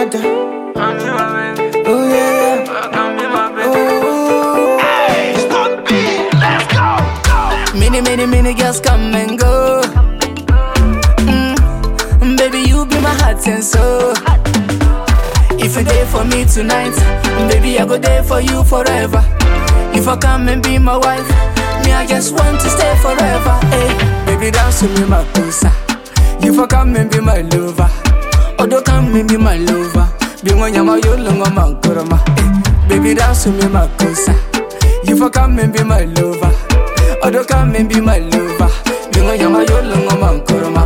matter. Oh yeah, yeah. Many, many, many girls come and go. Mm, baby, you be my heart and soul. If you there for me tonight, baby, I go there for you forever. If I come and be my wife, me, I just want to stay forever. Hey, baby, dance with me, my pusa. If I come and be my lover, Odo come and be my lover. Be one yama yolo ngoma kurama. Hey, baby, dance with me, my pusa. If I come and be my lover, Odo come and be my lover. Be one yama yolo ngoma kurama.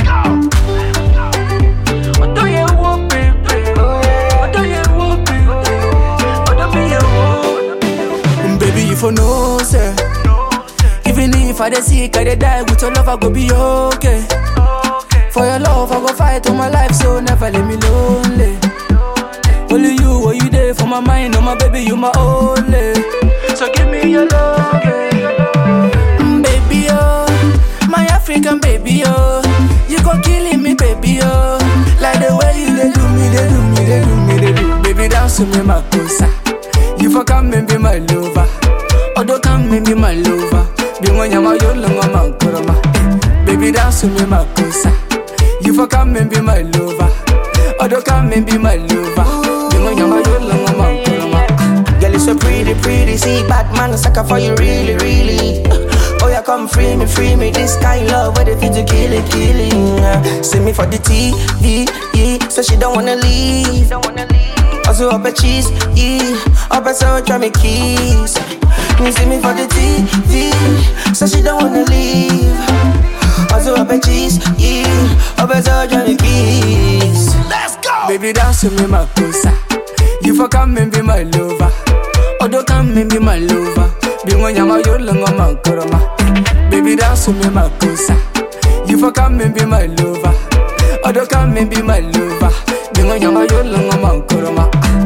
Odo ye wo baby, Odo ye wo baby, Odo be ye wo. Baby, if you know, say. Even if I dey sick, I dey die with your love, I go be okay. For your love, I go fight all my life, so never let me lonely. Only you, what you there for my mind, oh my baby, you my only. So give me your love, mm, baby, oh, my African baby, oh, you go killing me, baby, oh, like the way you dey do me, dey do me, dey do me, dey do. Baby, dance with me, my cosa. You for come and be my lover. Odo come and be my lover. Be one yama yolo ngoma kurama. Baby dance with me my cosa. You for come and be my lover. Odo come and be my lover. Be one yama yolo ngoma kurama. Girl, you so pretty, pretty. See, Batman, sucker for you, really, really. Oh, yeah, come free me, free me. This kind love, where they feel to kill it, killing. Uh, see me for the TV, yeah. So she don't wanna leave. Don't wanna leave. Also, up a cheese, yeah. Up a so try me kiss. You see me for the TV, so she don't wanna leave. Also, up a cheese, yeah. Up a so try me kiss. Let's go. Baby dance with me my cosa. You for come and be my lover. Odo come and be my lover. Be one yama yolo ngoma kurama. Baby dance with me my cosa. You for come and be my lover. Odo come and be my lover. Be one yama yolo ngoma kurama.